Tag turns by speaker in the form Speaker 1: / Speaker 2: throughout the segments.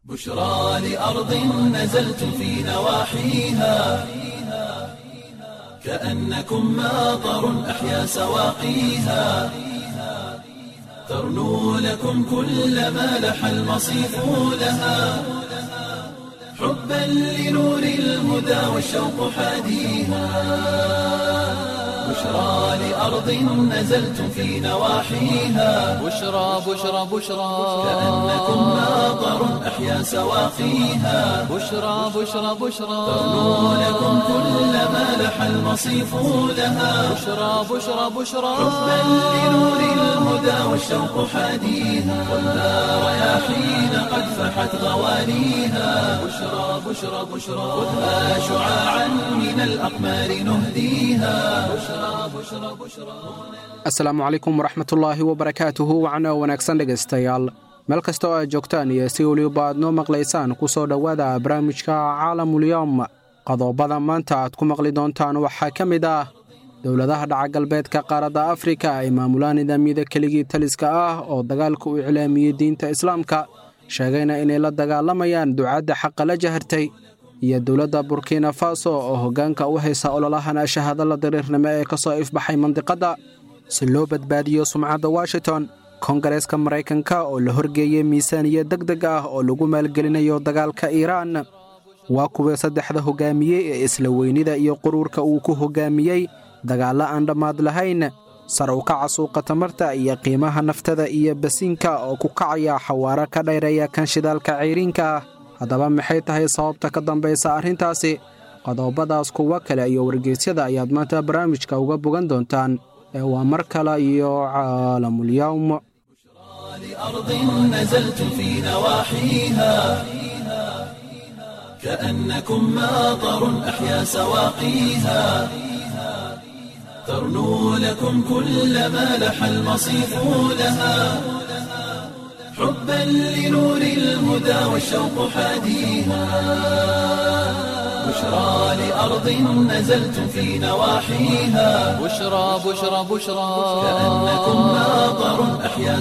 Speaker 1: بشرى لأرض نزلت في نواحيها كأنكم ماطر أحيا سواقيها ترنو لكم كل ما لح المصيف لها حبا لنور الهدى والشوق حاديها بشرى لأرض نزلت في نواحيها
Speaker 2: بشرى بشرى بشرى
Speaker 1: كأنكم ماطر أحيا سواقيها
Speaker 2: بشرى بشرى بشرى
Speaker 1: ترنو لكم كل ما لح المصيف لها
Speaker 2: بشرى بشرى بشرى
Speaker 1: حبا لنور الهدى والشوق حاديها والنار رياحين قد فحت غوانيها بشرى بشرى بشرى خذها شعاعا من الأقمار نهديها بشرى بشرى بشرى
Speaker 3: asalaamu calaykum waraxmatullaahi wabarakaatuhu wacno wanaagsan dhegaystayaal meel kasta oo aad joogtaan iyo si weliba aad noo maqlaysaan ku soo dhowaada barnaamijka caalamulyoom qodobada maanta aad ku maqli doontaan waxaa ka mid ah dowladaha dhaca galbeedka qaaradda afrika ay maamulaan nidaamyada keligii taliska ah oo dagaalka u iclaamiyey diinta islaamka sheegayna inay la dagaalamayaan ducaadda xaqa la jahartay iyo dowladda burkina faso oo hoggaanka u haysa ololahan shahaadala dariirnimo ee ka soo ifbaxay mandiqadda si loo badbaadiyo sumcadda washington kongareeska maraykanka oo la horgeeyey miisaaniya deg deg ah oo lagu maalgelinayo dagaalka iiraan waa kuwa saddexda hoggaamiyey ee isla weynida iyo quruurka uu ku hoggaamiyey dagaallo aan dhammaad lahayn sar u kaca suuqa tamarta iyo qiimaha naftada iyo basiinka oo ku kacaya xawaaro ka dhayreeya kan shidaalka cayriinka ah haddaba maxay tahay sababta ka dambaysa arrintaasi qodobadaas kuwo kale iyo wargeysyada ayaad maanta barnaamijka uga bogan doontaan ee waa mar kale iyo caalamulyowm
Speaker 1: لأرض نزلت في نواحيها كأنكم ماطر أحيا سواقيها ترنو لكم كل ما لح المصيف لها حبا لنور الهدى والشوق حاديها بشرى لأرض نزلت في نواحيها
Speaker 2: بشرى بشرى بشرى
Speaker 1: كأنكم ماطر أحيا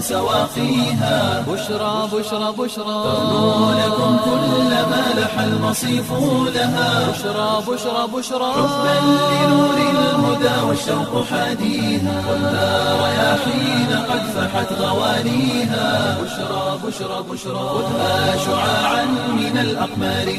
Speaker 1: سواقيها
Speaker 2: بشرى بشرى بشرى
Speaker 1: ترنو لكم كل ما لح المصيف لها
Speaker 2: بشرى بشرى بشرى
Speaker 1: حبا لنور الهدى والشوق حاديها والنار رياحين قد فحت غوانيها بشرى بشرى بشرى خذها شعاعا من الأقمار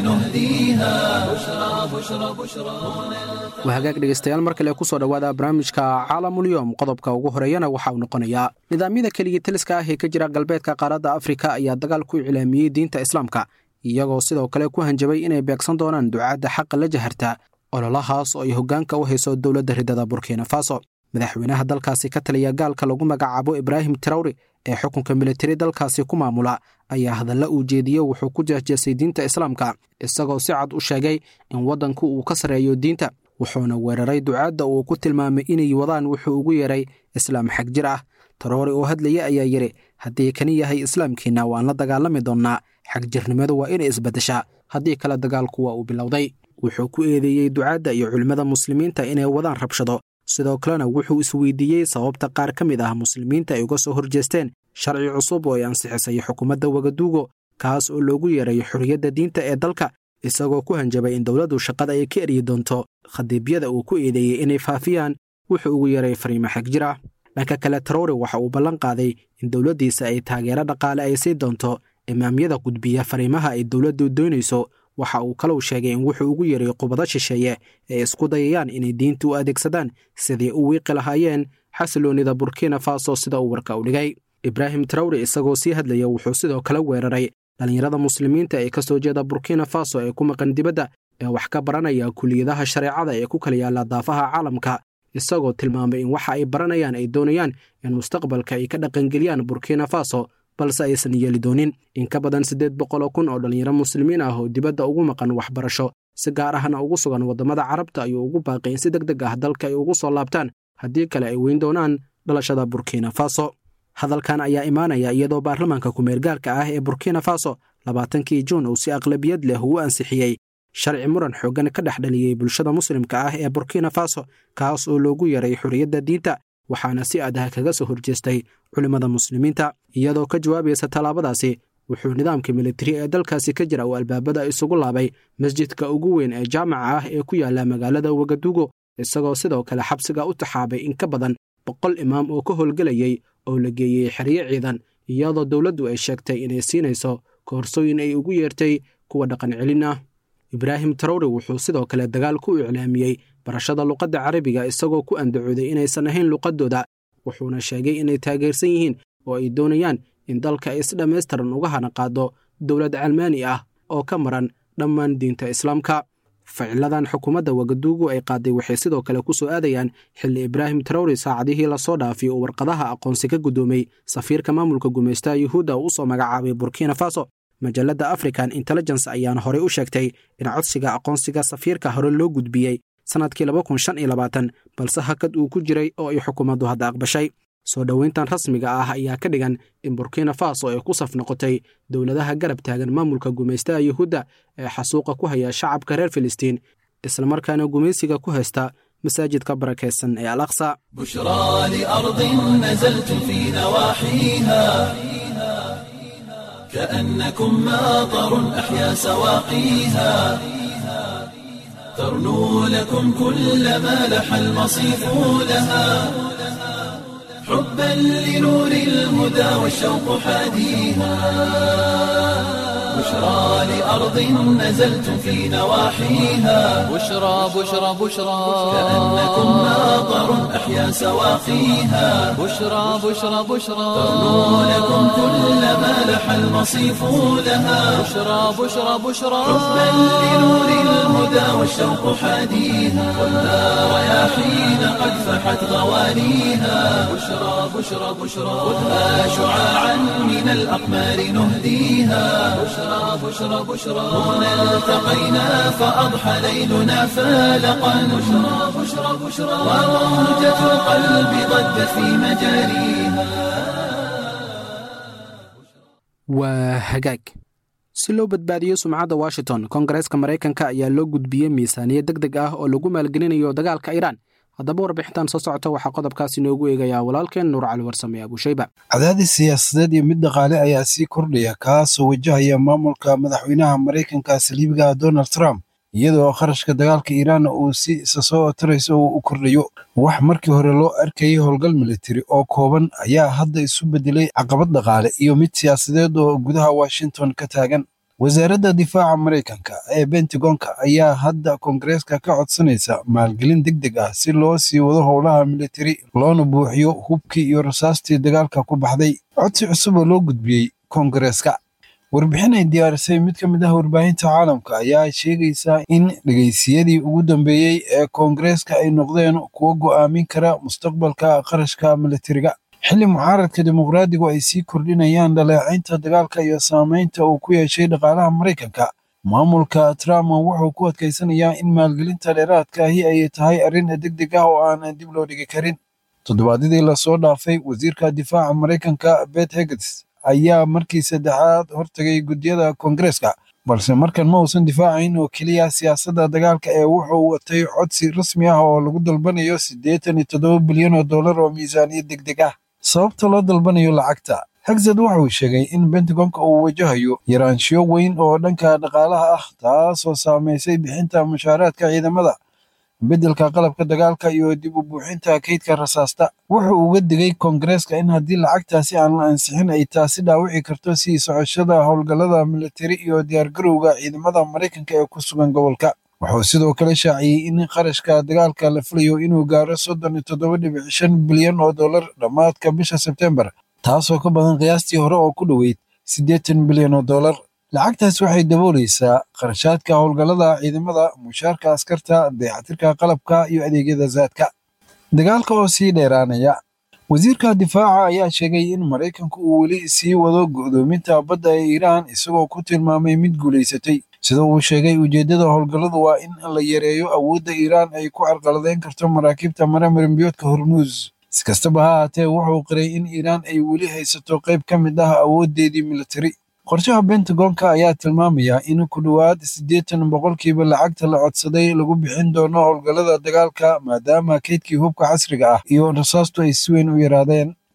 Speaker 1: نهديها بشرى بشرى بشرى
Speaker 3: waa hagaag dhegaystayaal mar kale ku soo dhowaada barnaamijka caalamulyoom qodobka ugu horeeyana waxa uu noqonayaa nidaamyada keligii taliska ah ee ka jira galbeedka qaaradda afrika ayaa dagaal ku iclaamiyey diinta islaamka iyagoo sidoo kale ku hanjabay inay beegsan doonaan ducaadda xaqa la jaharta ololahaas oo ay hoggaanka u hayso dowladda ridada burkina faso madaxweynaha dalkaasi ka taliya gaalka lagu magacaabo ibraahim tarawri ee xukunka militari dalkaasi ku maamula ayaa hadalla uu jeediye wuxuu ku jeesjeesay diinta islaamka isagoo si cad u sheegay in waddanku uu ka sarreeyo diinta wuxuuna weeraray ducaadda uu ku tilmaamay inay wadaan wuxuu ugu yeeray islaam xag jir ah taroori oo hadlaya ayaa yidhi haddii kani yahay islaamkiinna waan la dagaalami doonnaa xagjirnimadu waa inay isbaddeshaa haddii kale dagaalku waa uu bilowday wuxuu ku eedeeyey ducaadda iyo culimmada muslimiinta inay wadaan rabshado sidoo kalena wuxuu isweydiiyey sababta qaar ka mid ah muslimiinta ay uga soo horjeesteen sharci cusub oo ay ansixisay xukuumadda wagaduugo kaas oo loogu yeeray xorriyadda diinta ee dalka isagoo ku hanjabay in dowladdu shaqada ay ka eryi doonto khadiibyada uu ku eedeeyey inay faafiyaan wuxuu ugu yeeray fariimo xag jir ah dhanka kale taroore waxa uu ballan qaaday in dowladdiisa ay taageero dhaqaale ay sii doonto imaamyada gudbiya fariimaha ay dowladdu doonayso waxa uu kalou sheegay in wuxuu ugu yeeray qubado shisheeye ee isku dayayaan inay diinta u adeegsadaan sidii u wiiqi lahaayeen xasiloonnida burkina faso sida uu warka u dhigay ibraahim tarawre isagoo sii hadlaya wuxuu sidoo kale weeraray dhallinyarada muslimiinta ee ka soo jeeda burkina faso ee ku maqan dibadda ee wax ka baranaya kuliyadaha shareecada ee ku kala yaalla daafaha caalamka isagoo tilmaamay in waxa ay baranayaan ay doonayaan in mustaqbalka ay ka dhaqangeliyaan burkina faso balse aysan yeeli doonin in ka badan siddeed boqoloo kun oo dhallinyaro muslimiin ah oo dibadda ugu maqan waxbarasho si gaar ahna ugu sugan waddamada carabta ayuu ugu baaqay in si deg deg ah dalka ay ugu soo laabtaan haddii kale ay weyn doonaan dhalashada burkina faso hadalkan ayaa imaanaya iyadoo baarlamaanka kumeergaarka ah ee burkina faso labaatankii juun uu si aqlabiyad leh ugu ansixiyey sharci muran xooggan ka dhex dhaliyey bulshada muslimka ah ee burkina faso kaas oo loogu yaray xorriyadda diinta waxaana si adah kaga soo horjeestay culimmada muslimiinta iyadoo ka jawaabaysa tallaabadaasi wuxuu nidaamka militari ee dalkaasi ka jira uu albaabada isugu laabay masjidka ugu weyn ee jaamaca ah ee ku yaala magaalada wagadugo isagoo sidoo kale xabsiga u taxaabay in ka badan boqol imaam oo ka howlgelayay oo la geeyey xeryo ciidan iyadoo dowladdu ay sheegtay inay siinayso koorsooyin ay ugu yeertay kuwa dhaqan celin ah ibraahim tarawre wuxuu sidoo kale dagaal ku iclaamiyey barashada luqadda carabiga isagoo ku andacooday inaysan ahayn luqaddooda wuxuuna sheegay inay taageersan yihiin oo ay doonayaan in dalka ay si dhammaystiran uga hana qaado dowlad calmaani ah oo ka maran dhammaan diinta islaamka ficiladan xukuumadda wagaduugu ay qaaday waxay sidoo kale ku soo aadayaan xilli ibraahim tarawri saacadihii lasoo dhaafay oo warqadaha aqoonsi ka guddoomay safiirka maamulka gumaystaha yuhuudda uu usoo magacaabay burkina faso majalladda african intelligence ayaana horey u sheegtay in codsiga aqoonsiga safiirka hore loo gudbiyey sannadkii balse hakad uu ku jiray oo ay xukuumaddu hadda aqbashay soo dhoweyntan rasmiga ah ayaa ka dhigan in burkina faso ay ku saf noqotay dowladaha garab taagan maamulka gumaystaha yuhuudda ee xasuuqa ku haya shacabka reer filistiin islamarkaana gumaysiga ku haysta masaajidka barakaysan ee al aqsa
Speaker 1: بشرى لأرض نزلت في نواحيها كأنكم ماطر أحيا سواقيها ترنو لكم كل ما لح المصيف لها حبا لنور الهدى والشوق حاديها بشرى لأرض نزلت في نواحيها
Speaker 2: بشرى بشرى بشرى
Speaker 1: كأنكم ماطر أحيا سواقيها
Speaker 2: بشرى بشرى بشرى
Speaker 1: ترنو لكم كل ما لح المصيف لها
Speaker 2: بشرى بشرى بشرى
Speaker 1: حبا لنور الهدى والشوق حاديها ولا رياحين قد فحت غوانيها بشرى بشرى بشرى خذها شعاعا من الأقمار نهديها بشرى بشرى بشرى هنا التقينا فأضحى ليلنا فالقا بشرى بشرى بشرى وموجة القلب ضجت في مجاريها
Speaker 3: waa hagaag si loo badbaadiyo sumcadda washington kongareeska maraykanka ayaa loo gudbiyey miisaaniyad deg deg ah oo lagu maalgelinayo dagaalka iiraan haddaba warbixintan soo socota waxaa qodobkaasi noogu eegayaa walaalkeen nuur cali warsame abuushayba
Speaker 4: cadaadis siyaasadeed iyo mid dhaqaale ayaa sii kordhaya kaasoo wajahaya maamulka madaxweynaha maraykanka saliibiga donald trump iyadoo kharashka dagaalka iiraan uu si isa soo tarayso uu u kordhayo wax markii hore loo arkayay howlgal militari oo kooban ayaa hadda isu bedelay caqabad dhaqaale iyo mid siyaasadeed oo gudaha washington ka taagan wasaaradda difaaca maraykanka ee bentagonka ayaa hadda koongareeska ka codsanaysa maalgelin deg deg ah si loo sii wado howlaha militari loona buuxiyo hubkii iyo rasaastii dagaalka ku baxday codsi cusub oo loo gudbiyey koongareeska warbixin ay diyaarisay mid ka mid ah warbaahinta caalamka ayaa sheegaysa in dhegaysiyadii ugu dambeeyey ee koongareeska ay noqdeen kuwo go'aamin kara mustaqbalka qarashka militariga xilli mucaaradka dimuqraadigu ay sii kordhinayaan dhaleecaynta dagaalka iyo saamaynta uu ku yeeshay dhaqaalaha maraykanka maamulka trump wuxuu ku adkaysanayaa in maalgelinta dheeraadka ahi ay tahay arrin deg deg ah oo aan dib loo dhigi karin toddobaadyadii lasoo dhaafay wasiirka difaaca maraykanka bet heges ayaa markii saddexaad hortagay guddiyada koongareeska balse markan ma uusan difaacayn oo keliya siyaasadda dagaalka ee wuxuu watay codsi rasmi ah oo lagu dalbanayo siddeetan iyo toddoba bilyan oo dollar oo miisaaniyad deg deg ah sababta loo dalbanayo lacagta hagzad waxa uu sheegay in bentagonka uu wajahayo yaraanshiyo weyn oo dhanka dhaqaalaha ah taasoo saamaysay bixinta mushaaraadka ciidamada beddelka qalabka dagaalka iyo dib u buuxinta kaydka rasaasta wuxuu uga digay koongareeska in haddii lacagtaasi aan la ansixin ay taasi dhaawici karto sii socoshada howlgallada militari iyo diyaargarowga ciidamada maraykanka ee ku sugan gobolka wuxuu sidoo kale shaaciyey in qarashka dagaalka la filayo inuu gaaro soddon iyo toddoba dhibic shan bilyan oo dollar dhammaadka bisha sebtembar taasoo ka badan qiyaastii hore oo ku dhoweyd siddeetan bilyan oo dollar lacagtaas waxay daboolaysaa kharashaadka howlgallada ciidamada mushaarka askarta dayactirka qalabka iyo adeegyada zaadka dagaalka oo sii dheeraanaya wasiirka difaaca ayaa sheegay in maraykanku uu weli sii wado go'doominta badda ee iiraan isagoo ku tilmaamay mid guulaysatay sida uu sheegay ujeeddada howlgalladu waa in la yareeyo awoodda iiraan ay ku carqaladeyn karto maraakiibta mara marinbiyoodka hormuus si kastaba ha haatee wuxuu qiray in iiraan ay weli haysato qayb ka mid ah awooddeedii militari qorshaha bentagonka ayaa tilmaamaya in ku dhowaad siddeetan boqolkiiba lacagta la codsaday lagu bixin doono howlgallada dagaalka maadaama kaydkii hubka casriga ah iyo rasaastu ay si weyn u yaraadeen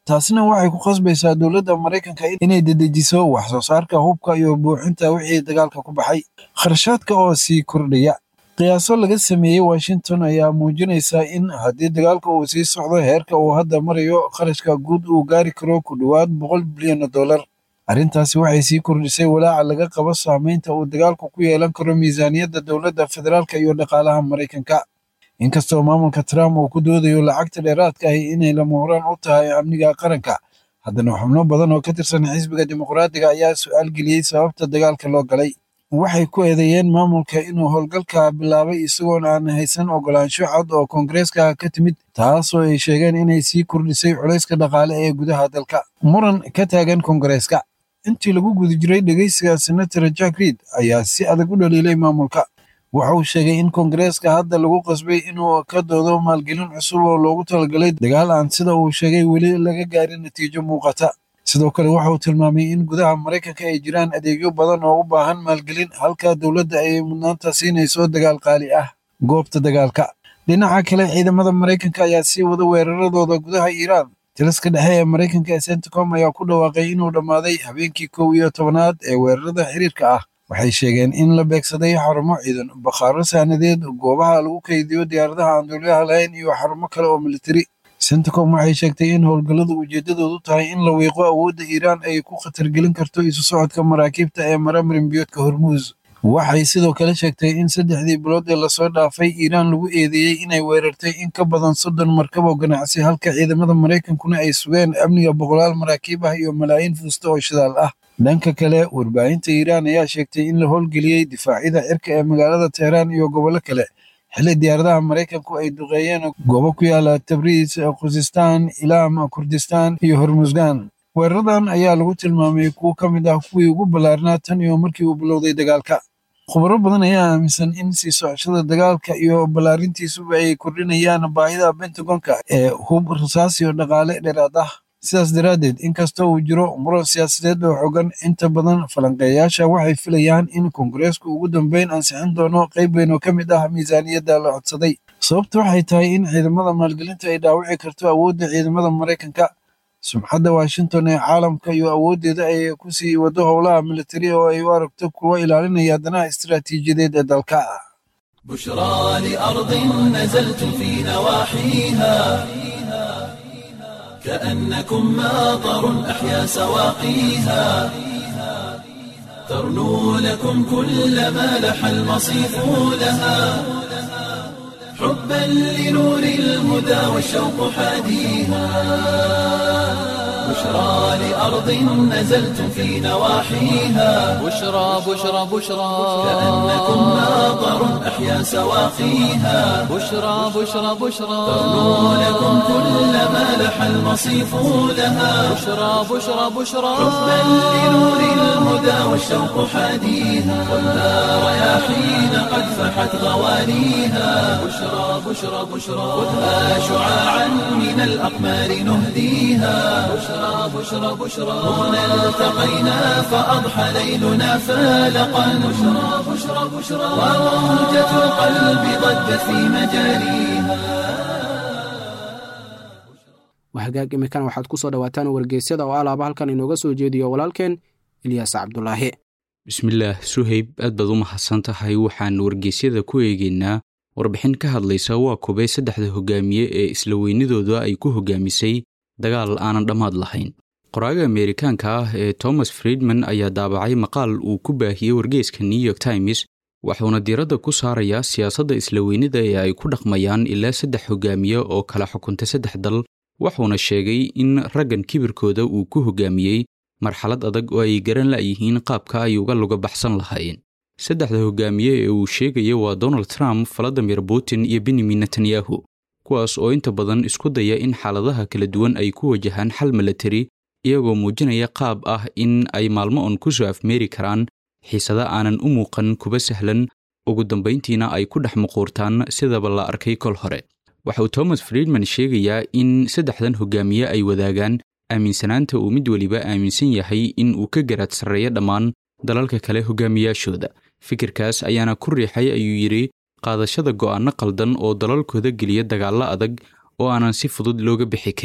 Speaker 4: taasina waxay ku khasbaysaa dowladda maraykanka inay dedejiso wax soo saarka hubka iyo buuxinta wixii dagaalka ku baxay kharashaadka oo sii kordhaya qiyaaso laga sameeyey washington ayaa muujinaysa in haddii dagaalka uu sii socdo heerka uu hadda marayo kharashka guud uu gaari karo ku dhowaad boqol bilyan dollar arrintaasi waxay sii kordhisay walaaca laga qabo saameynta uu dagaalku ku yeelan karo miisaaniyadda dowladda federaalka iyo dhaqaalaha maraykanka inkastoo maamulka trump uu ku doodayo lacagta dheeraadka ahi inay lama horaan u tahay amniga qaranka haddana xubno badan oo ka tirsan xisbiga dimuqraadiga ayaa su-aal geliyey sababta dagaalka loo galay waxay ku eedeeyeen maamulka inuu howlgalka bilaabay isagoon aan haysan ogolaansho cad oo koongareeska ka timid taasoo ay sheegeen inay sii kordhisay culayska dhaqaale ee gudaha dalka muran ka taagan koongareeska intii lagu guda jiray dhegeysiga senator jack reid ayaa si adag u dhaliilay maamulka waxa uu sheegay in koongareeska hadda lagu qasbay inuu ka doodo maalgelin cusub oo loogu talagalay dagaal aan sida uu sheegay weli laga gaarin natiijo muuqata sidoo kale waxa uu tilmaamay in gudaha maraykanka ay jiraan adeegyo badan oo u baahan maalgelin halka dowladda ay mudnaanta siinayso dagaal qaali ah goobta dagaalka dhinaca kale ciidamada maraykanka ayaa sii wada weeraradooda gudaha iiraan taliska dhexe ee maraykanka ee centicom ayaa ku dhawaaqay inuu dhammaaday habeenkii kow iyo tobanaad ee weerarada xiriirka ah waxay sheegeen in la beegsaday xarumo ciidan bakhaaro saanadeed goobaha lagu kaydiyo diyaaradaha aan duuliyaha lahayn iyo xarumo kale oo militari centicom waxay sheegtay in howlgalladu ujeeddadoodu tahay in la wiiqo awoodda iiraan ay ku khatargelin karto isu socodka maraakiibta ee mara marinbiyoodka hormuus waxay sidoo kale sheegtay in saddexdii bilood ee lasoo dhaafay iiraan lagu eedeeyey inay weerartay in ka badan soddon markab oo ganacsi halka ciidamada maraykankuna ay sugeen amniga boqolaal maraakiib ah iyo malaayiin fuusta oo shidaal ah dhanka kale warbaahinta iiraan ayaa sheegtay in la howlgeliyey difaacyada cirka ee magaalada teheraan iyo gobollo kale xilli diyaaradaha maraykanku ay duqeeyeen goobo ku yaala tabriis khuzistaan ilaam kurdistaan iyo hormusgan weeraradan ayaa lagu tilmaamay kuwo ka mid ah kuwii ugu ballaarnaa tan iyo markii uu bilowday dagaalka khubaro badan ayaa aaminsan in sii socoshada dagaalka iyo ballaarintiisuba ay kordhinayaan baahida bentagonka ee hub rasaas iyo dhaqaale dheeraad ah sidaas daraaddeed inkasta uu jiro muran siyaasadeed oo xogan inta badan falanqeeyaasha waxay filayaan in koongareesku ugu dambeyn ansixin doono qayb weyn oo ka mid ah miisaaniyadda la codsaday sababta waxay tahay in ciidamada maalgelinta ay dhaawici karto awoodda ciidamada maraykanka sumxadda washington ee caalamka iyo awooddeeda ay ku sii wado howlaha militari oo ay u aragto kuwa ilaalinaya danaha istiraatiijiyadeed ee dalka
Speaker 1: بشرى لأرض نزلتم في نواحيها كأنكم ماطر أحيا سواقيها ترنو لكم كل ما لح المصيف لها حبا لنور الهدى والشوق حاديها بشرى لأرض نزلتم في نواحيها
Speaker 2: بشرى بشرى بشرى
Speaker 1: كأنكم ماطر أحيا سواقيها
Speaker 2: بشرى بشرى بشرى
Speaker 1: ترنو لكم كل ما لح المصيف لها
Speaker 2: بشرى بشرى بشرى
Speaker 1: حبا لنور الهدى والشوق حاديها ولا رياحين قد فحت غوانيها بشرى بشرى بشرى خذها شعاعا من الأقمار نهديها بشرى بشرى بشرى هنا التقينا فأضحى ليلنا فالقا بشرى بشرى بشرى وموجة القلب ضجت في مجاريها
Speaker 3: wahagaag imikan waxaad ku soo dhowaataan wargeysyada oo alaaba halkan inooga soo jeediyo walaalkeen ilyaas cabdulaahi
Speaker 5: bismillaah suhayb aad baad u mahadsan tahay waxaan wargeysyada ku eegaynaa warbixin ka hadlaysa waa kubay saddexda hogaamiye ee isla weynidooda ay ku hogaamisay dagaal aanan dhammaad lahayn qoraaga ameerikaanka ah ee thomas friedman ayaa daabacay maqaal uu ku baahiyey wargeyska new york times waxuuna diiradda ku saarayaa siyaasadda isla weynida ee ay ku dhaqmayaan ilaa saddex hogaamiye oo kala xukuntay saddex dal wuxuuna sheegay in raggan kibirkooda uu ku hogaamiyey marxalad adag oo ay garan la'yihiin qaabka ay uga luga baxsan lahaayeen saddexda hogaamiye ee uu sheegaya waa donald trump valadimir putin iyo benyamin netanyahu kuwaas oo inta badan isku daya in xaaladaha kala duwan ay ku wajahaan xal milatari iyagoo muujinaya qaab ah in ay maalmo on ku soo afmeeri karaan xiisada aanan u muuqan kuba sahlan ugu dambayntiina ay ku dhex muquurtaan sidaba la arkay kol hore waxa uu thomas friedman sheegayaa in saddexdan hogaamiye ay wadaagaan aaminsanaanta uu mid weliba aaminsan yahay in uu ka garaad sarreeyo dhammaan dalalka kale hogaamiyaashooda fikirkaas ayaana ku riixay ayuu yidhi qaadashada go'aanno qaldan oo dalalkooda geliya dagaallo adag oo aanan si fudud looga bixi karin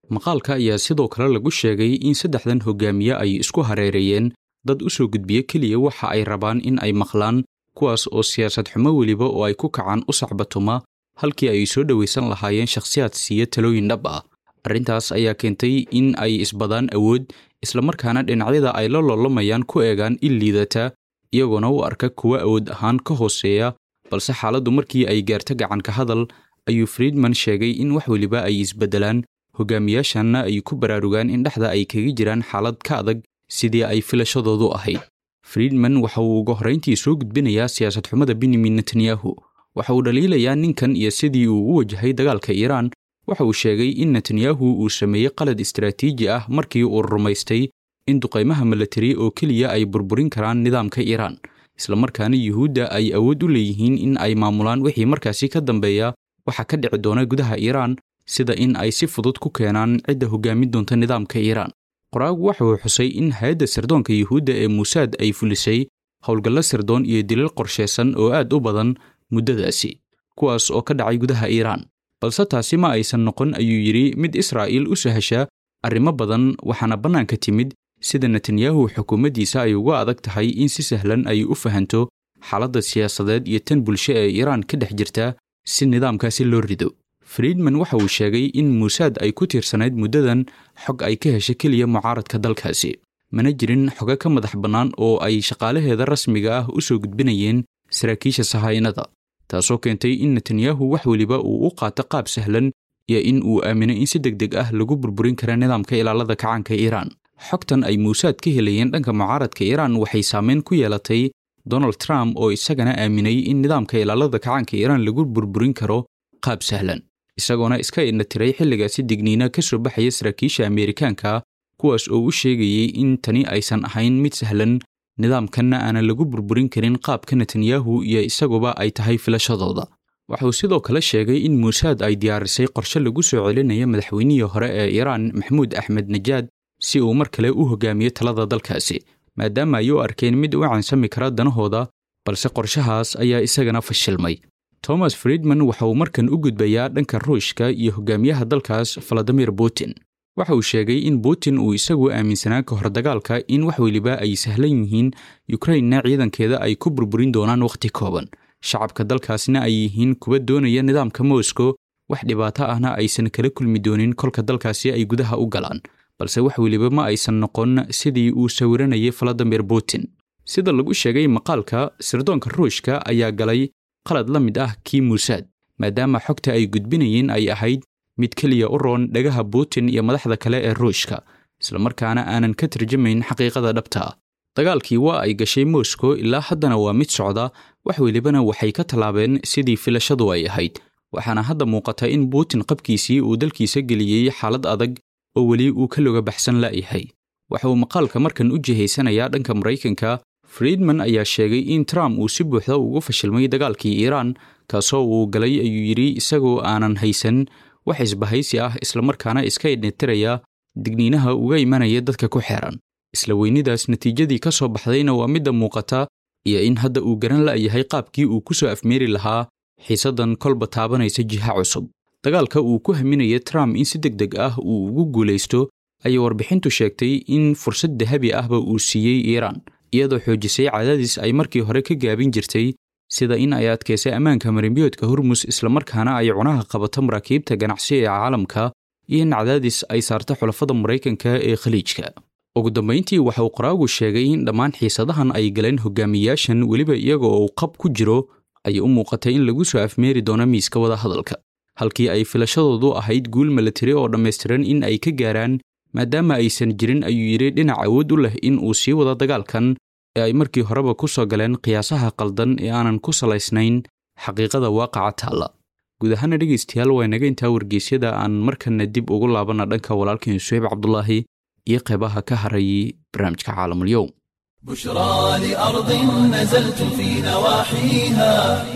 Speaker 5: maqaalka ayaa sidoo kale lagu sheegay in saddexdan hogaamiye ay isku hareereeyeen dad u soo gudbiya keliya waxa ay rabaan in ay maqlaan kuwaas oo siyaasad xumo weliba oo ay ku kacaan u sacbatuma halkii ay soo dhowaysan lahaayeen shakhsiyaad siiya talooyin dhab ah arrintaas ayaa keentay in ay isbadaan awood islamarkaana dhinacyada ay la loolamayaan ku eegaan il liidata iyagoona u arka kuwa awood ahaan ka hooseeya balse xaaladdu markii ay gaarto gacanka hadal ayuu friedman sheegay in wax weliba ay isbeddelaan hogaamiyaashanna ay ku baraarugaan in dhexda ay kaga jiraan xaalad ka adag sidii ay filashadoodu ahayd friedman waxa uu uga horrayntii soo gudbinayaa siyaasad xumada benyamin netanyahu waxa uu dhaliilayaa ninkan iyo sidii uu u wajahay dagaalka iiraan waxa uu sheegay in netanyahu uu sameeyey qalad istaraatiiji ah markii uu rumaystay in duqaymaha milatari oo keliya ay burburin karaan nidaamka iiraan islamarkaana yuhuudda ay awood u leeyihiin in ay maamulaan wixii markaasi ka dambeeya waxa ka dhici doona gudaha iiraan sida in ay si fudud ku keenaan cidda hoggaamin doonta nidaamka iiraan qoraagu waxa uu xusay in hay-adda sirdoonka yuhuudda ee muusaad ay fulisay howlgallo sirdoon iyo dilil qorshaysan oo aad u badan muddadaasi kuwaas oo ka dhacay gudaha iiraan balse taasi ma aysan noqon ayuu yidhi mid israa'iil u sahasha arrimo badan waxaana bannaanka timid sida netanyahu xukuumaddiisa ay uga adag tahay in si sahlan ay u fahanto xaaladda siyaasadeed iyo tan bulsho ee iiraan ka dhex jirta si nidaamkaasi loo rido friedman waxa uu sheegay in muusaad ay ku tiirsanayd muddadan xog ay ka heshay keliya mucaaradka dalkaasi mana jirin xogo ka madax bannaan oo ay shaqaalaheeda rasmiga ah u soo gudbinayeen saraakiisha sahaynada taasoo keentay in netanyahu wax weliba uu u qaato qaab sahlan iyo in uu aamino in si deg deg ah lagu burburin kara nidaamka ilaalada kacaanka iiraan xogtan ay muusaad ka helayeen dhanka mucaaradka iiraan waxay saameyn ku yeelatay donald trump oo isagana aaminay in nidaamka ilaalada kacaanka iiraan lagu burburin karo qaab sahlan isagoona iska indhatiray xilligaasi digniina ka soo baxaya saraakiisha ameerikaanka kuwaas oo u sheegayay in tani aysan ahayn mid sahlan nidaamkanna aanan lagu burburin karin qaabka netanyahu iyo isaguba ay tahay filashadooda waxauu sidoo kale sheegay in muusaad ay diyaarisay qorshe lagu soo celinayo madaxweynihii hore ee iiraan maxamuud axmed najaad si uu mar kale u hogaamiyo talada dalkaasi maadaama ay u arkeen mid u cansami kara danahooda balse qorshahaas ayaa isagana fashilmay thomas friedman waxa uu markan u gudbayaa dhanka ruushka iyo hogaamiyaha dalkaas valadimir putin waxa uu sheegay in putin uu isagu aaminsanaa ka hor dagaalka in wax weliba ay sahlan yihiin yukrainna ciidankeeda ay ku burburin doonaan wakhti kooban shacabka dalkaasna ay yihiin kuwa doonaya nidaamka moscow wax dhibaato ahna aysan kala kulmi doonin kolka dalkaasi ay gudaha u galaan balse wax weliba ma aysan noqon sidii uu sawiranayay valadimir putin sida lagu sheegay maqaalka sirdoonka ruushka ayaa galay qalad la mid ah kii muusaad maadaama xogta ay gudbinayeen ay ahayd mid keliya u roon dhagaha putin iyo madaxda kale ee ruushka islamarkaana aanan ka tarjamayn xaqiiqada dhabta ah dagaalkii waa ay gashay moscow ilaa haddana waa mid socda wax welibana waxay ka tallaabeen sidii filashadu ay ahayd waxaana hadda muuqata in putin qabkiisii uu dalkiisa geliyey xaalad adag oo weli uu ka loga baxsan la'yahay waxa uu maqaalka markan u jihaysanayaa dhanka maraykanka friedman ayaa sheegay in trump uu si buuxda ugu fashilmay dagaalkii iiraan kaasoo uu galay ayuu yidhi isagoo aanan haysan wax isbahaysi ah islamarkaana iska idnitiraya digniinaha uga imanaya dadka ku xeeran isla weynidaas natiijadii ka soo baxdayna waa midda muuqata iyo in hadda uu garan la'yahay qaabkii uu ku soo afmeeri lahaa xiisaddan kolba taabanaysa jiha cusub dagaalka uu ku haminaya trump in si deg deg ah uu ugu guulaysto ayay warbixintu sheegtay in fursad dahabi ahba uu siiyey iiraan iyadoo xoojisay cadaadis ay markii hore ka gaabin jirtay sida in ay adkaysay ammaanka marimbiyoodka hormus islamarkaana ay cunaha qabato maraakiibta ganacsi ee caalamka iyo in cadaadis ay saarto xulafada maraykanka ee khaliijka ugu dambayntii waxa uu qoraagu sheegay in dhammaan xiisadahan ay galeen hogaamiyaashan weliba iyaga oo qab ku jiro ayay u muuqatay in lagu soo afmeeri doono miiska wada hadalka halkii ay filashadoodu ahayd guul milatari oo dhammaystiran in ay ka gaaraan maadaama aysan jirin ayuu yidhi dhinac awood u leh in uu sii wado dagaalkan ee ay markii horeba ku soo galeen qiyaasaha qaldan ee aanan ku salaysnayn xaqiiqada waaqaca taalla guud ahaana dhegaystayaal waa inaga intaa wargeysyada aan markanna dib ugu laabanna dhanka walaalkeen suheyb cabdulaahi iyo qeybaha ka harayay barnaamijka caalamulyow
Speaker 1: بشرى لأرض نزلت في نواحيها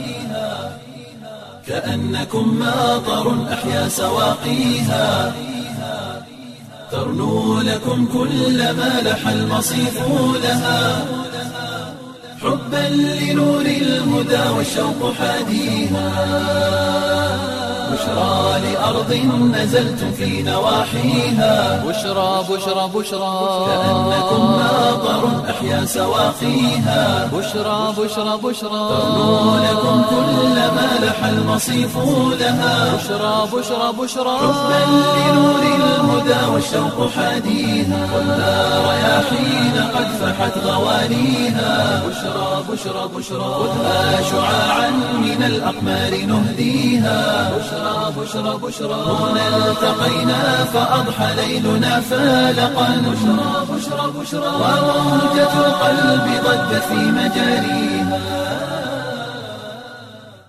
Speaker 1: كأنكم ماطر أحيا سواقيها ترنو لكم كل ما لح المصيف لها حبا لنور الهدى والشوق حاديها بشرى لأرض نزلتم في نواحيها
Speaker 2: بشرى بشرى بشرى
Speaker 1: كأنكم ماطر أحيا سواقيها
Speaker 2: بشرى بشرى بشرى
Speaker 1: ترنو لكم كل ما لح المصيف لها
Speaker 2: بشرى بشرى بشرى
Speaker 1: حبا لنور الهدى والشوق حاديها خذها رياحين قد فحت غوانيها بشرى بشرى بشرى خذها شعاعا من الأقمار نهديها بشرى بشرى بشرى هنا التقينا فأضحى ليلنا فالقا بشرى بشرى بشرى وموجة القلب ضجت في مجاريها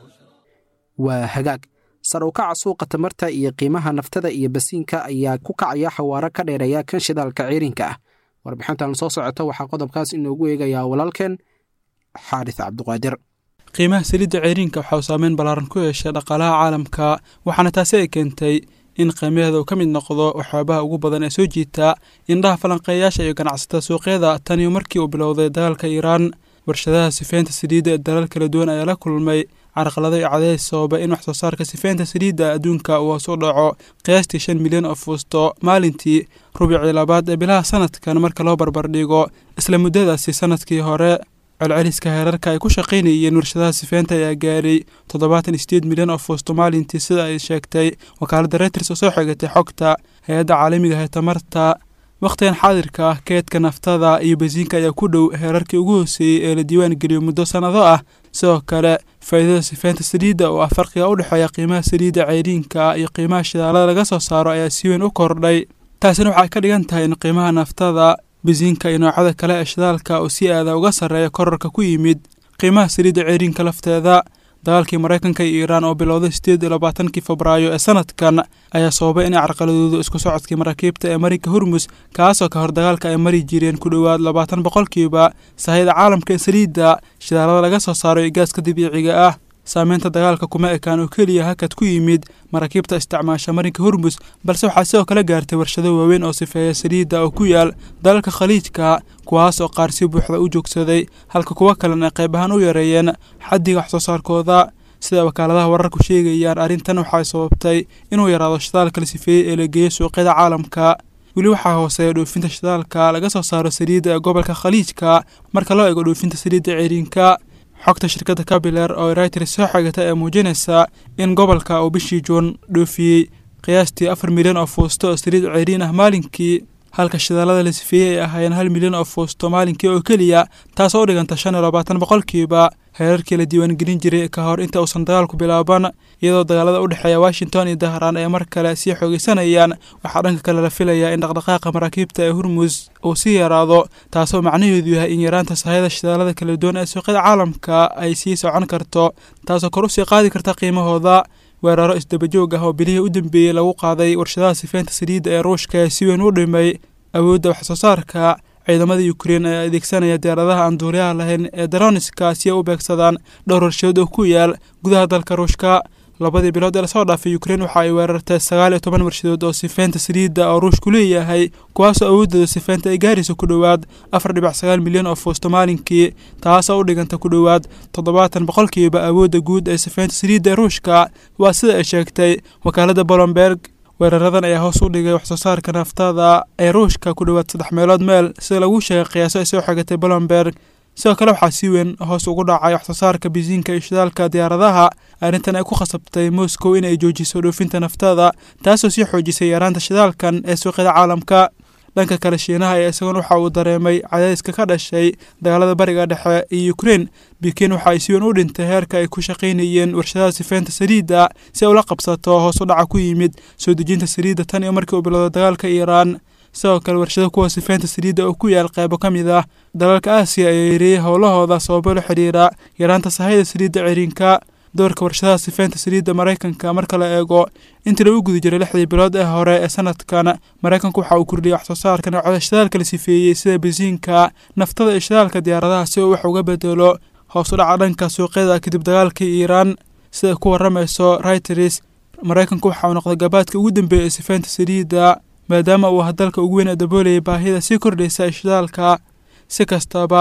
Speaker 3: waa hagaag sar u kaca suuqa tamarta iyo qiimaha naftada iyo basiinka ayaa ku kacaya xawaaro ka dheereeya kan shidaalka ciirinka ah warbixintan soo socota waxaa qodobkaas inoogu eegayaa walaalkeen xaaris cabduqaadir
Speaker 6: qiimaha saliidda ceeriinka waxa uu saameyn ballaaran ku yeeshay dhaqaalaha caalamka waxaana taasi ay keentay in qiimaheeda uu ka mid noqdo waxyaabaha ugu badan ee soo jiita indhaha falanqeeyaasha iyo ganacsatada suuqyada taniyo markii uu bilowday dagaalka iiraan warshadaha sifeynta saliidda ee dalal kala duwan ayaa la kulmay carqalado iyo cadays sababa in wax soo saarka sifeynta saliidda adduunka uu hoos u dhaco qiyaastii shan milyan oo fuusto maalintii rubicii labaad ee bilaha sanadkan marka loo barbardhigo isla muddadaasi sanadkii hore celceliska heerarka ay ku shaqaynayeen warshadaha sifeynta ayaa gaaray toddobaatan iyo sideed milyan oo fuusto maalintii sida ay sheegtay wakaaladda reuters oo soo xigatay xogta hay-adda caalamiga ee tamarta wakhtigan xaadirka ah keedka naftada iyo basiinka ayaa ku dhow heerarkii ugu hooseeyey ee la diiwaan geliyo muddo sannado ah sidoo kale faa'iidada sifeynta saliidda oo ah farqiga u dhexeeya qiimaha saliidda ceyriinka iyo qiimaha shidaalada laga soo saaro ayaa si weyn u kordhay taasina waxay ka dhigan tahay in qiimaha naftada basiinka iyo noocyada kale ee shidaalka oo si aada uga sarreeya korarka ku yimid qiimaha saliidda ceyriinka lafteeda dagaalkii maraykanka iyo iiraan oo bilowday sideed iyo labaatankii febraayo ee sanadkan ayaa sababay inay carqaladoodu isku socodkii maraakiibta ee marinka hormus kaasoo ka hor dagaalka ay mari jireen ku dhowaad labaatan boqolkiiba sahayda caalamka ee saliidda shidaalada laga soo saaro iyo gaaska dabiiciga ah saameynta dagaalka kuma ekaan oo keliya hakad ku yimid maraakiibta isticmaasha marinka hormus balse waxaa sidoo kale gaartay warshado waaweyn oo sifeeya saliidda oo ku yaal dalalka khaliijka kuwaas oo qaar si buuxda u joogsaday halka kuwo kalena ay qayb ahaan u yareeyeen xaddiga wax soo saarkooda sida wakaaladaha wararku sheegayaan arrintan waxay sababtay inuu yaraado shidaalka la sifeeyey ee la geeyo suuqyada caalamka weli waxaa hooseeya dhoofinta shidaalka laga soo saaro saliidda ee gobolka khaliijka marka loo eego dhoofinta saliidda ceeriinka xogta shirkadda kabiler oo reuters soo xigata ee muujinaysa in gobolka uu bishii juun dhoofiyey qiyaastii afar milyan oo fuusto oo saliid ceeriin ah maalinkii halka shidaalada la sifeeyey ay ahaayeen hal milyan oo fuusto maalinkii oo keliya taasoo u dhiganta shan iyo labaatan boqolkiiba heerarkii la diiwaangelin jiray ka hor inta uusan dagaalku bilaaban iyadoo dagaalada u dhexeeya washington iyo dahraan ay mar kale sii xoogeysanayaan waxaa dhanka kale la filayaa in dhaqdhaqaaqa maraakiibta ee hurmus uu sii yaraado taasoo macnaheedu yahay in yaraanta sahayada shidaalada kala duwan ee suuqyada caalamka ay sii socon karto taasoo kor usii qaadi karta qiimahooda weeraro isdabajoog ah oo bilihii u dambeeyey lagu qaaday warshadaha sifeynta saliidda ee ruushka ee si weyn u dhimay awoodda wax soo saarka ciidamada ukrein ayaa adeegsanaya diyaaradaha aan duuliyaha lahayn ee daroniska si ay u beegsadaan dhowr warshadood oo ku yaal gudaha dalka ruushka labadii bilood ee lasoo dhaafay ukrein waxa ay weerartay sagaal iyo toban warshadood oo sifeynta saliidda oo ruushku leeyahay kuwaasoo awoodooda sifeynta ay gaaraysa ku dhowaad afar dhibac sagaal milyan oo fuusto maalinkii taasoo u dhiganta ku dhowaad toddobaatan boqolkiiba awoodda guud ee sifeynta saliidda ee ruushka waa sida ay sheegtay wakaaladda bolomberg weeraradan ayaa hoos u dhigay wax soo saarka naftada ee ruushka ku dhowaad saddex meelood meel sida lagu sheegay qiyaaso ay soo xigatay bolomberg sidoo kale waxaa si weyn hoos ugu dhacay wax soo saarka bisiinka iyo shidaalka diyaaradaha arrintan ay ku khasabtay moscow in ay joojiso dhoofinta naftada taasoo sii xoojisay yaraanta shidaalkan ee suuqyada caalamka dhanka kale shiinaha ayaa isagoon waxa uu dareemay cadayska ka dhashay dagaalada bariga dhexe iyo ukrein bikin waxa ay si weyn u dhintay heerka ay ku shaqaynayeen warshadaha sifeynta saliidda si ay ula qabsato hoos u dhaca ku yimid soo dejinta saliidda tan iyo markii uu bilowday dagaalka iiraan sidoo kale warshada kuwa sifeynta saliidda oo ku yaal qaybo ka mid ah dalalka aasiya ayaa yareeyey howlahooda sababo la xidhiira yaraanta sahayda saliidda ceriinka doorka warshadaha sifeynta saliidda maraykanka marka la eego intii lagu guda jiray lixdii bilood ee hore ee sanadkan maraykanku waxa uu kordhiyey wax soo saarka noocda shidaalka la sifeeyey sida bisiinka naftada iyo shidaalka diyaaradaha si uu wax uga bedelo hoos u dhaca dhanka suuqyada kadib dagaalkii iiraan sida ku waramayso reuters maraykanku waxa uu noqday gabaadka ugu dambeeya ee sifeynta saliidda maadaama uu ah dalka ugu weyn ee daboolayay baahida sii kordhaysa ee shidaalka si kastaba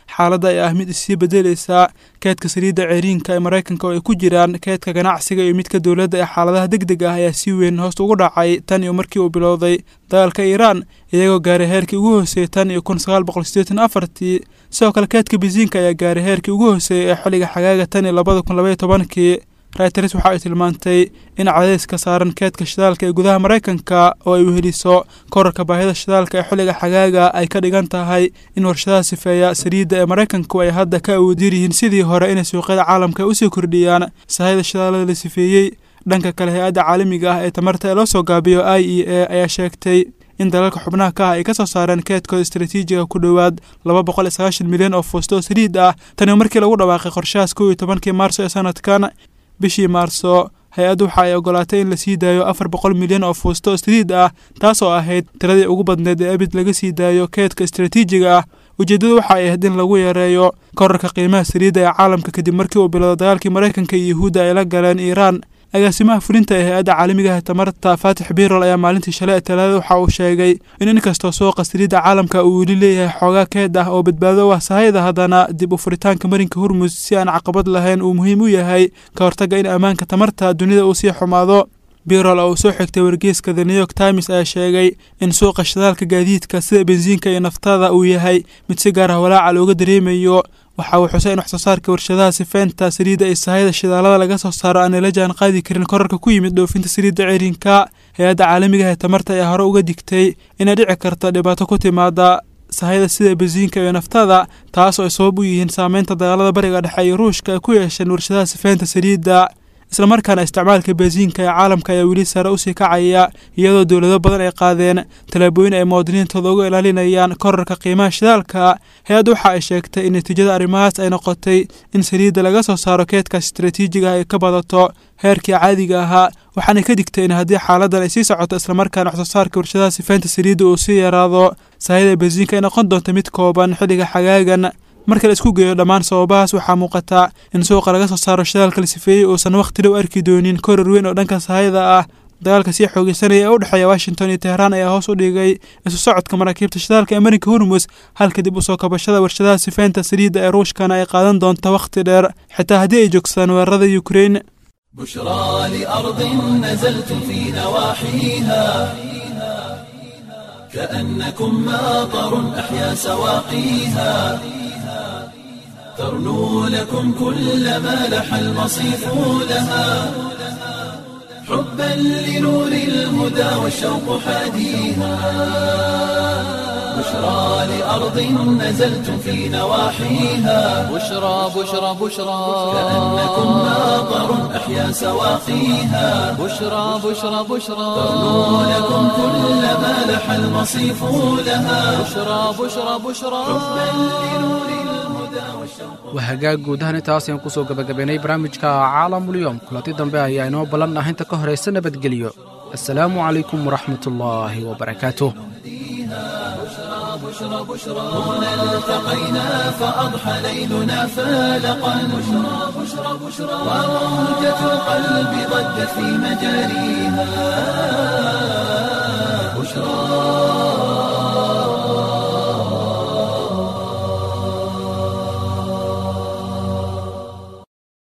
Speaker 6: xaaladda ay ah mid issii bedelaysa keedka saliidda ceeriinka ee maraykanka oo ay ku jiraan keedka ganacsiga iyo midka dowladda ee xaaladaha deg deg ah ayaa si weyn hoos ugu dhacay tan iyo markii uu bilowday dagaalka iiraan iyagoo gaaray heerkii ugu hooseeyey tan iyo kun sagaal boqol sideetan afartii sidoo kale keedka bisiinka ayaa gaaray heerkii ugu hooseeyey ee xilliga xagaaga tan iyo labada kun labaiyo tobankii rayters waxa ay tilmaantay in cadayska saaran keedka shidaalka ee gudaha maraykanka oo ay weheliso korarka baahida shidaalka ee xilliga xagaaga ay ka dhigan tahay in warshadaha sifeeya saliidda ee maraykanku ay hadda ka awoodin yihiin sidii hore inay suuqyada caalamka usii kordhiyaan sahayda shidaalada la sifeeyey dhanka kale hay-adda caalamiga ah ee tamarta ee loo soo gaabiyo i e a ayaa sheegtay in dalalka xubnaha ka ah ay ka soo saareen keedkooda istaraatiijiga ku dhowaad laba boqol iyo sagaashan milyan oo fuusto oo saliid ah tani markii lagu dhawaaqay qorshahaas kow iyo tobankii maarso ee sanadkan bishii maarso hay-addu waxa ay ogolaatay in la sii daayo afar boqol milyan oo fuusto oo saliid ah taas oo ahayd tiradii ugu badneed ee abid laga sii daayo keedka istaraatiijiga ah ujeeddadu waxa ay ahayd in lagu yareeyo korarka qiimaha saliidda ee caalamka kadib markii uu bilowda dagaalkii maraykanka iyo yuhuudda ay la galeen iiraan agaasimaha fulinta ee hay-adda caalamiga ah tamarta faatix birol ayaa maalintii shalay ee talaadada waxa uu sheegay in inkastoo suuqa saliidda caalamka uu weli leeyahay xoogaa keed ah oo badbaado u ah sahayda haddana dib u furitaanka marinka hormus si aan caqabad lahayn uu muhiim u yahay ka hortagga in ammaanka tamarta dunida uu sii xumaado birol oo uu soo xigtay wargeyska the new york times ayaa sheegay in suuqa shidaalka gaadiidka sida bensiinka iyo naftada uu yahay mid si gaar ah walaaca looga dareemayo waxa uu xusay in wax soo saarka warshadaha sifeynta saliidda iyo sahayda shidaalada laga soo saaro aanay la jaan qaadi karin korarka ku yimid dhoofinta saliidda ceerinka hay-adda caalamiga ah ee tamarta ayaa hore uga digtay inay dhici karto dhibaato ku timaada sahayda sida bensiinka iyo naftada taas oo ay sabab u yihiin saameynta dagaalada bariga dhexe iyo ruushka ay ku yeesheen warshadaha sifeynta saliidda islamarkaana isticmaalka bensiinka ee caalamka ayaa weli sare usii kacaya iyadoo dowlado badan ay qaadeen tallaabooyin ay muwaadiniintooda uga ilaalinayaan korarka qiimaha shidaalka hay-addu waxa ay sheegtay in natiijada arrimahaas ay noqotay in saliidda laga soo saaro keedkaas istaraatiijiga ay ka badato heerkii caadiga ahaa waxaanay ka digtay in haddii xaaladan ay sii socoto islamarkaana wax soo saarka warshadaha sifeynta saliidda uu sii yaraado sahayda bensiinka ay noqon doonto mid kooban xilliga xagaagan marka la isku geeyo dhammaan sababahaas waxaa muuqata in suuqa laga soo saaro shidaalka la sifeeyey uusan wakhti dhow arki doonin korar weyn oo dhanka sahayda ah dagaalka sii xoogeysanaya ee u dhexeeya washington iyo teheraan ayaa hoos u dhigay isu socodka maraakiibta shidaalka ee marinka hormus halka dib usoo kabashada warshadaha sifeynta saliidda ee ruushkana ay qaadan doonto wakhti dheer xitaa haddii ay joogsadaan weerarada ukrein
Speaker 1: بشرى لأرض نزلتم في نواحيها كأنكم ماطر أحيا سواقيها ترنو لكم كل ما لح المصيف لها حبا لنور الهدى والشوق حاديها بشرى لأرض نزلتم في نواحيها
Speaker 2: بشرى بشرى بشرى
Speaker 1: كأنكم ماطر أحيا سواقيها
Speaker 2: بشرى بشرى بشرى
Speaker 1: ترنو لكم كل ما لح المصيف لها
Speaker 2: بشرى بشرى بشرى
Speaker 3: waa hagaag guud ahaan intaas ayaan kusoo gabagabaynay barnaamijka caalamulyoom kulanti dambe ayaa inoo ballan ah inta ka horaysa nabadgelyo assalaamu calaykum waraxmatullaahi wabarakaatuh
Speaker 1: هنا التقينا فأضحى ليلنا فالقا بشرى بشرى بشرى وموجة القلب ضجت في مجاريها بشرى